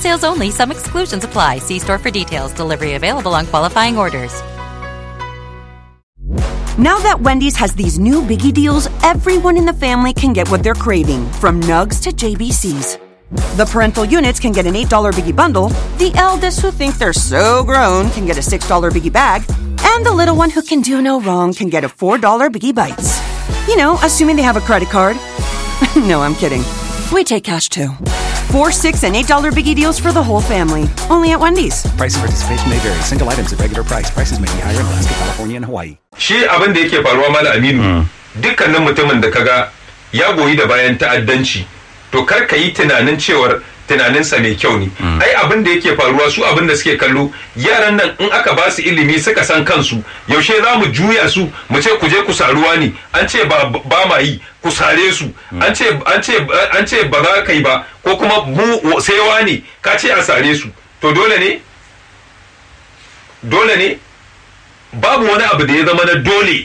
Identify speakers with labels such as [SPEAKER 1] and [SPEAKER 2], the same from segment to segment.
[SPEAKER 1] sales only, some exclusions apply. See store for details. Delivery available on qualifying orders.
[SPEAKER 2] Now that Wendy's has these new biggie deals, everyone in the family can get what they're craving, from nugs to JBCs. The parental units can get an $8 biggie bundle, the eldest who think they're so grown can get a $6 biggie bag, and the little one who can do no wrong can get a $4 biggie bites. You know, assuming they have a credit card. no, I'm kidding. We take cash too. Four, six, and eight dollar biggie deals for the whole family. Only at Wendy's.
[SPEAKER 3] Price and participation may vary. Single items at regular price. Prices may be higher in Alaska, California, and Hawaii.
[SPEAKER 4] shi abin da yake faruwa mala aminu dukkanin mutumin da kaga ya goyi da bayan ta'addanci to kar ka yi tunanin cewar tunaninsa mai kyau ne ai abin da yake faruwa su abin da suke kallo yaran nan in aka ba su ilimi suka san kansu yaushe za mu juya su mu ce ku je ku saruwa ne an ce ba ba ma yi ku sare su an ce an ce an ce ba za ka yi ba ko kuma mu sai wani ka ce a sare su to dole ne dole ne babu wani abu da ya zama na dole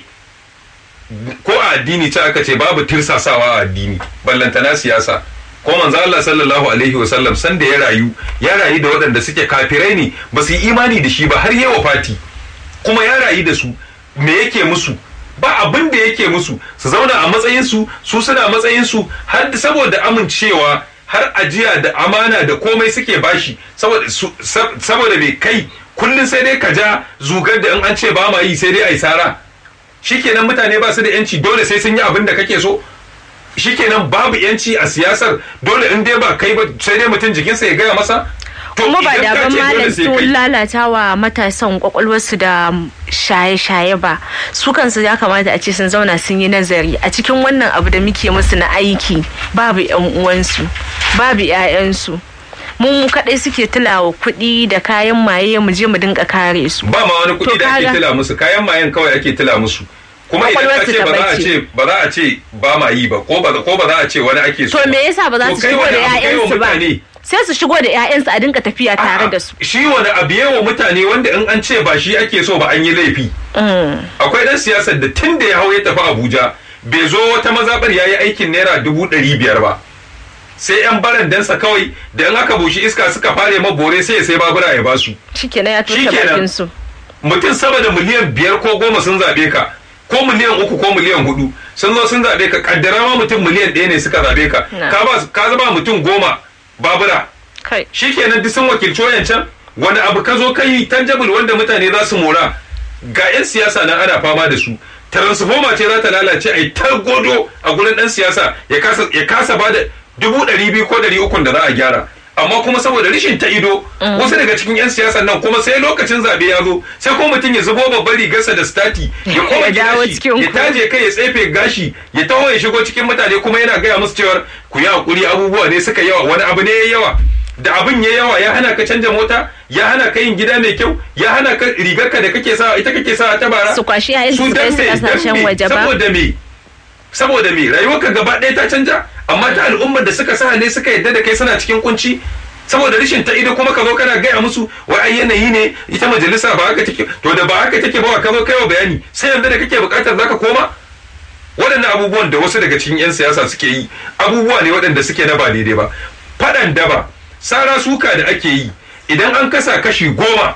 [SPEAKER 4] ko a addini ce aka ce babu tirsasawa a addini ballantana siyasa ko manzo Allah sallallahu alaihi wasallam san da ya rayu ya rayu da waɗanda suke kafirai ne ba su yi imani da shi ba har yawa fati kuma ya rayu da su me yake musu ba abin da yake musu su zauna a matsayin su su suna matsayin su har saboda amincewa har ajiya da amana da komai suke bashi saboda saboda bai kai kullum sai dai ka ja zugar da in an ce ba ma yi sai dai a yi sara shikenan mutane ba su da yanci dole sai sun yi abin da kake so shikenan babu yanci a siyasar dole in dai ba kai ba sai dai mutum jikinsa ya gaya masa
[SPEAKER 5] kuma ba da ban malam sun lalata wa matasan kwakwalwarsu da shaye-shaye ba su kansu ya kamata a ce sun zauna sun yi nazari a cikin wannan abu da muke musu na aiki babu yan uwansu babu 'ya'yansu mu kaɗai suke tulawa kuɗi da kayan maye mu je mu dinga kare su
[SPEAKER 4] ba ma wani kuɗi da ake tila musu kayan mayen kawai ake tila musu kuma idan ka ce ba za a ce ba za a ce ba ma yi ba ko ba ko ba za a ce wani ake so
[SPEAKER 5] to me yasa ba za su shigo da 'ya'yansu ba sai su shigo da 'ya'yansu a dinga tafiya tare da su
[SPEAKER 4] shi wani abu yawa mutane wanda in an ce ba shi ake so ba an yi laifi akwai dan siyasar da tun da ya hau ya tafi abuja bai zo wata mazaɓar ya yi aikin naira dubu ɗari biyar ba sai yan barandansa kawai da in aka bushi iska suka fare mabore sai ya sai babura ya basu
[SPEAKER 5] shikenan ya tuta bakin su
[SPEAKER 4] mutum sama da miliyan biyar ko goma sun zabe ka ko miliyan uku ko miliyan hudu sun zo sun zabe ka kaddara ma mutum miliyan ɗaya ne suka zabe ka ka ba ka zaba mutum goma babura shikenan duk sun wakilci wayancan wani abu ka zo kai tangible wanda mutane za su mora ga yan siyasa nan ana fama da su transformer ce za ta lalace a yi godo a gurin dan siyasa ya kasa ba da dubu ɗari biyu ko ɗari ukun da za a gyara amma kuma saboda rishin ta ido wasu daga cikin 'yan siyasan nan kuma sai lokacin zabe ya zo sai ko mutum ya zubo babban rigarsa da stati ya koma gashi ya taje kai ya tsefe gashi ya taho ya shigo cikin mutane kuma yana gaya musu cewar ku yi hakuri abubuwa ne suka yawa wani abu ne ya yawa da abin ya yawa ya hana ka canja mota ya hana ka yin gida mai kyau ya hana ka rigarka da kake sawa ita kake sawa ta bara
[SPEAKER 5] su kwashi yayin su kai su kasashen waje ba
[SPEAKER 4] saboda me saboda me rayuwarka gaba ɗaya ta canja amma ta al'ummar da suka sa ne suka yadda da kai suna cikin kunci saboda rashin ta ido kuma ka zo kana gaya musu wai ai yanayi ne ita majalisa ba haka take to da ba haka take ba ka zo kai wa bayani sai yanzu da kake bukatar zaka koma waɗannan abubuwan da wasu daga cikin 'yan siyasa suke yi abubuwa ne waɗanda suke na ba daidai ba faɗan daba sara suka da ake yi idan an kasa kashi goma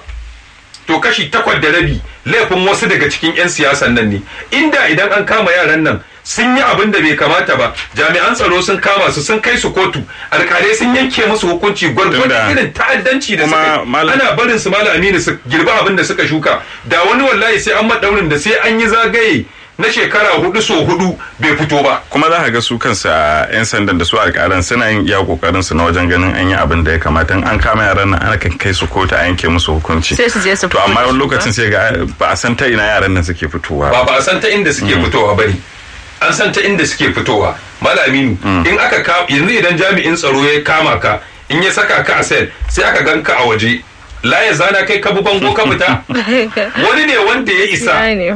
[SPEAKER 4] to kashi takwas da rabi laifin wasu daga cikin 'yan siyasan nan ne inda idan an kama yaran nan sun yi abin da bai kamata ba jami'an tsaro sun kama su sun kai su kotu alkalai sun yanke musu hukunci gwargwadon irin ta'addanci da suka ana barin su malam aminu su girba abin da suka shuka da wani wallahi sai an madaurin da sai an yi zagaye na shekara hudu so hudu bai fito ba
[SPEAKER 6] kuma za ka ga su kansu a yan sandan da su alƙalan suna yin iya kokarin su na wajen ganin an yi abin da ya kamata an kama yaran nan ana kan kai su kotu a yanke musu hukunci
[SPEAKER 5] sai su je su
[SPEAKER 6] to amma wani lokacin sai ga ba a san ta ina yaran nan suke fitowa
[SPEAKER 4] ba ba a san ta inda suke fitowa bane an san ta inda suke fitowa malaminu in aka yanzu idan jami'in tsaro ya kama ka in ya saka ka a sel sai aka gan ka a waje la ya zana kai ka bi bango ka fita wani ne wanda ya isa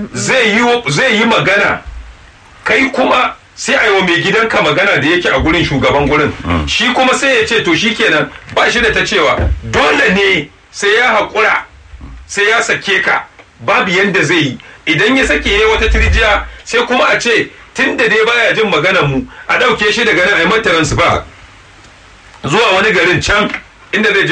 [SPEAKER 4] zai yi magana kai kuma sai a yi wa mai gidanka magana da yake a gurin shugaban gurin shi kuma sai ya ce to shi kenan ba shi da ta cewa dole ne sai ya haƙura sai ya sake ka babu yanda zai yi idan ya sake ya wata tirjiya sai kuma a ce tun da dai baya jin maganar mu a ɗauke shi daga nan a yi mata ba zuwa wani garin can inda zai je